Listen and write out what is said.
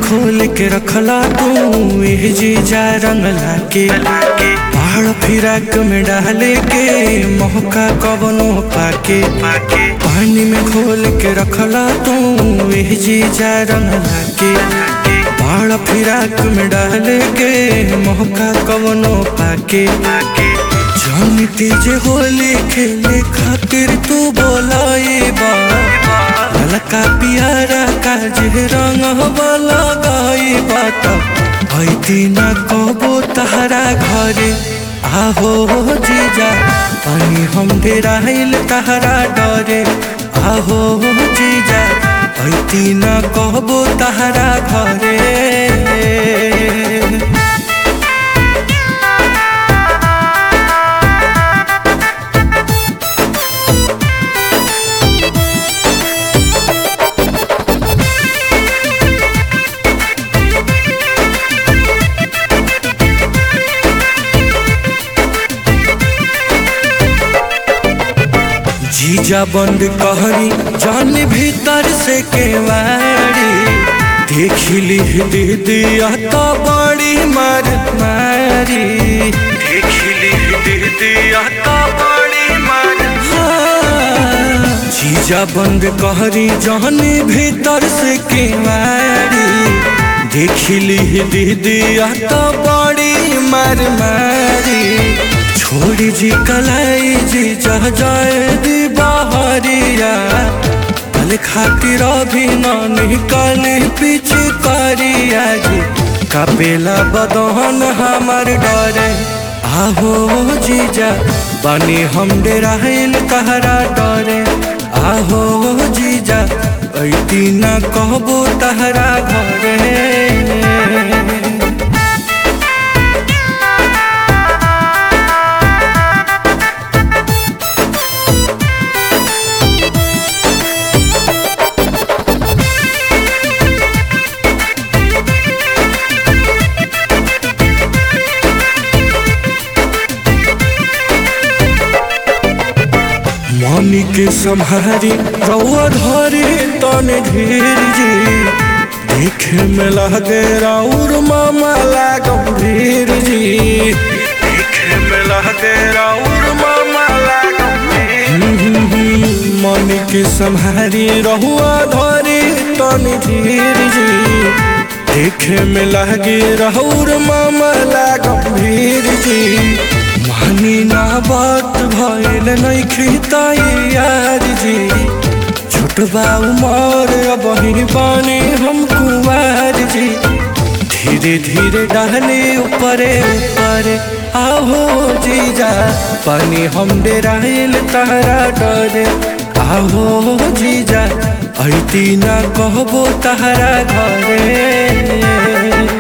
खोल के रखला तू एह जीजा रंग लाके पहाड़ फिराक में डाले के मौका कवनो पाके पानी में खोल के रखला तू एह जीजा रंग लाके पहाड़ फिराक में डाले के मौका कवनो पाके जानती जे होली खेले खातिर तू बोलाए बा ललका पियारा काजे रंग वाला गाई बात ऐती न कबो तहरा घरे आहो जीजा पानी हम डेराइल तहरा डरे आहो जीजा ऐती न कबो तहरा घरे जीजा बंद कहरी जान भीतर से केवाड़ी देखिली दीदिया तो बड़ी मार मारी देखिली दीदिया तो बड़ी मार जीजा बंद कहरी जान भीतर से केवाड़ी देखिली दीदिया तो बड़ी मार मारी छोड़ी जी कलाई जी जह जाए दी बाहरिया कल खातिर अभी न निकली पीछे करिया जी कपेला बदहन हमार डरे आहो जीजा बनी हम डेराइल तहरा डरे आहो जीजा ऐती न कहबो तहरा घरे मम्मी के सम्हारी रउआ धरी तन धीर जी देखे में लगे राउर मामा लागम धीर जी देखे में लगे राउर मामा लागम मम्मी के सम्हारी रहुआ धरी तन धीर जी देखे में लगे राउर मामा लागम धीर जी मानी ना बात भइल नहीं खिताई यार जी छोटबा उमर अब ही बानी हम कुमार जी धीरे धीरे डाले ऊपरे ऊपरे आहो जीजा पानी हम डेराइल तारा डरे आहो जीजा ऐती ना कहबो तारा घरे